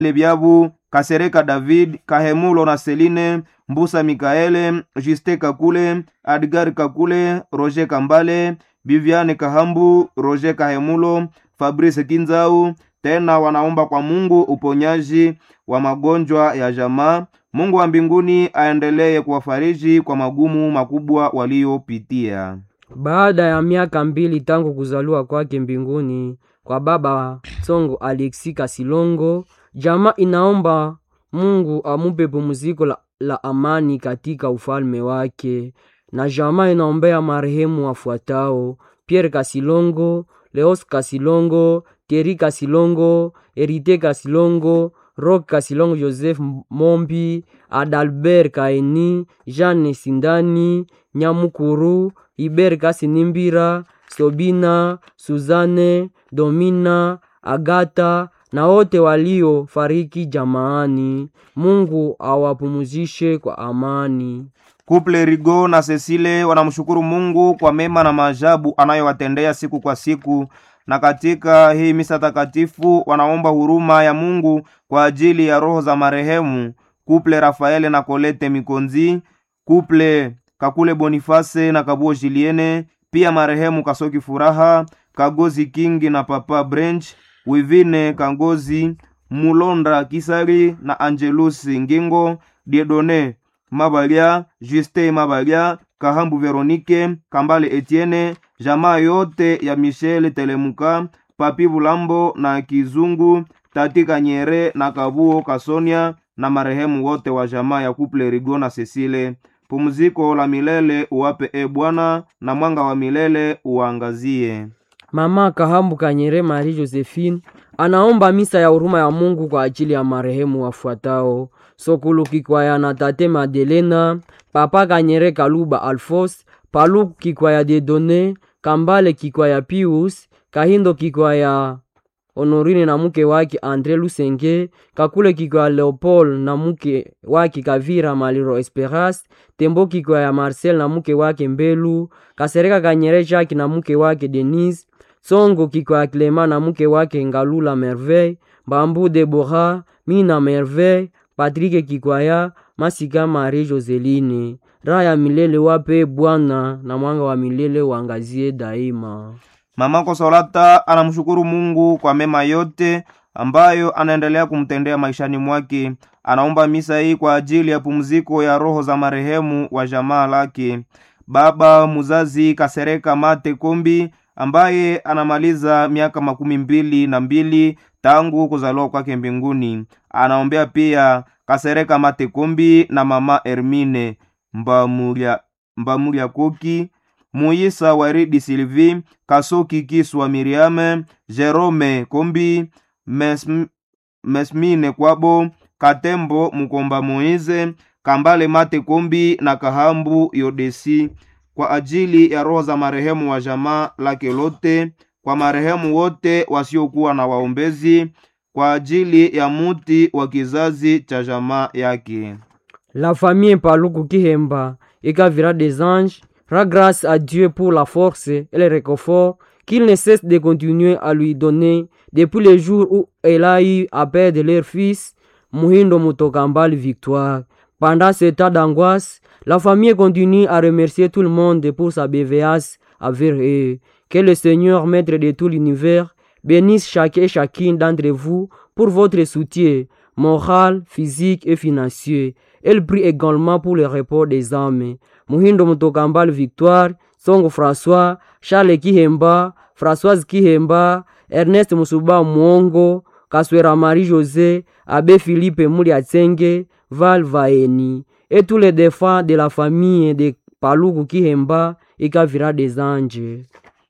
Lebyabu, Kasereka David, Kahemulo na Seline, Mbusa Mikaele, Juste Kakule, Adgar Kakule, Roger Kambale, Viviane Kahambu, Roger Kahemulo, Fabrice Kinzau. Tena wanaomba kwa Mungu uponyaji wa magonjwa ya jamaa. Mungu wa mbinguni aendelee kuwafariji kwa magumu makubwa waliopitia. Baada ya miaka mbili tangu kuzaliwa kwake mbinguni kwa baba Tsongo Alexi Kasilongo, jamaa inaomba Mungu amupe pumziko la, la amani katika ufalme wake, na jamaa inaombea marehemu wafuatao: Pierre Kasilongo, Leos Kasilongo, Thierry Kasilongo, Erite Kasilongo, Rock Kasilongo, Joseph Mombi, Adalbert Kaeni, Jeanne Sindani, Nyamukuru, Iber Kasinimbira, Sobina, Suzane, Domina, Agata na wote waliofariki jamaani. Mungu awapumzishe kwa amani. Kuple Rigo na Cecile wanamshukuru Mungu kwa mema na maajabu anayowatendea siku kwa siku, na katika hii misa takatifu wanaomba huruma ya Mungu kwa ajili ya roho za marehemu Kuple Rafaele na Kolete Mikonzi, Kuple Kakule Boniface na Kabuo Juliene, pia marehemu Kasoki Furaha, Kagozi Kingi na Papa Branch, Wivine Kangozi, Mulonda Kisari na Angelus Ngingo, Diedone Mabalia, Juste Mabalia, Kahambu Veronike, Kambale Etienne, jamaa yote ya Michel Telemuka, Papi Bulambo na Kizungu, Tati Kanyere na Kabuo Kasonia na marehemu wote wa jamaa ya Kuple Rigo na Cecile. Pumziko la milele uwape e Bwana, na mwanga wa milele uangazie. Mama Kahambu Kanyere Marie Josephine anaomba misa ya huruma ya Mungu kwa ajili ya marehemu wafuatao: Sokulu Kikwaya na Tate Madelena, Papa Kanyere Kaluba Alfos, Paluku Kikwaya Dedone, Kambale Kikwaya Pius, Kahindo Kikwaya Honorine na mke wake Andre Lusenge, Kakule Kikwaya Leopold na mke wake Kavira Maliro Esperas, Tembo Kikwaya Marcel na mke wake Mbelu, Kasereka Kanyere Jacques na mke wake Denise, Songo Kikwaya Clement na mke wake Ngalula Merveille, Bambu Deborah, Mina Merveille, Patrick Kikwaya, Masika Marie Joseline. Raha ya milele wape Bwana na mwanga wa milele uangazie daima. Mama Kosolata anamshukuru Mungu kwa mema yote ambayo anaendelea kumtendea maishani mwake. Anaomba misa hii kwa ajili ya pumziko ya roho za marehemu wa jamaa lake, baba muzazi Kasereka Mate Kombi ambaye anamaliza miaka makumi mbili na mbili tangu kuzaliwa kwake mbinguni. Anaombea pia Kasereka Mate Kombi na mama Hermine Mbamulia, Mbamulia Koki Muyisa Waridi Sylvie Kasoki Kiswa Miriame Jerome Kombi Mesm, Mesmine Kwabo Katembo Mukomba Moize Kambale Mate Kombi na Kahambu Yodesi kwa ajili ya roho za marehemu wa jamaa lake lote, kwa marehemu wote wasiokuwa na waombezi, kwa ajili ya muti wa kizazi cha jamaa yake. La famille Paluku Kihemba Ekavira des Anges rend grâce à Dieu pour la force et le réconfort qu'il ne cesse de continuer à lui donner depuis le jour où elle a eu à perdre leur fils, Muhindo Mutokambal Victoire. Pendant ce temps d'angoisse, la famille continue à remercier tout le monde pour sa bienveillance envers eux. Que le Seigneur, maître de tout l'univers, bénisse chacun et chacune d'entre vous pour votre soutien moral, physique et financier. Elle prie également pour le repos des âmes. Muhindo Mutokambal Victoire, Songo François, Charles Kihemba, Françoise Kihemba, Ernest Musuba Mwongo, Kaswera Marie-José, Abbé Philippe Mouliatsenge, Val Vaeni, et tous les défunts de la famille de Paluku Kihemba et Kavira des Anges.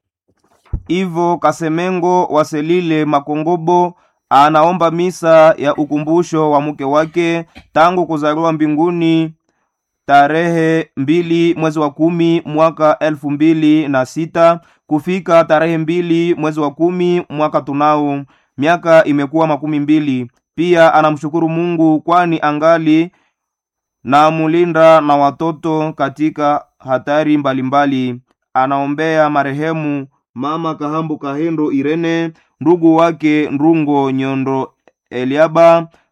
Ivo Kasemengo Waselile Makongobo anaomba misa ya ukumbusho wa mke wake tangu kuzaliwa mbinguni tarehe mbili mwezi wa kumi mwaka elfu mbili na sita kufika tarehe mbili mwezi wa kumi mwaka tunao miaka imekuwa makumi mbili pia anamshukuru mungu kwani angali na mulinda na watoto katika hatari mbalimbali mbali. anaombea marehemu mama kahambu kahendo irene ndugu wake ndungo nyondo Eliaba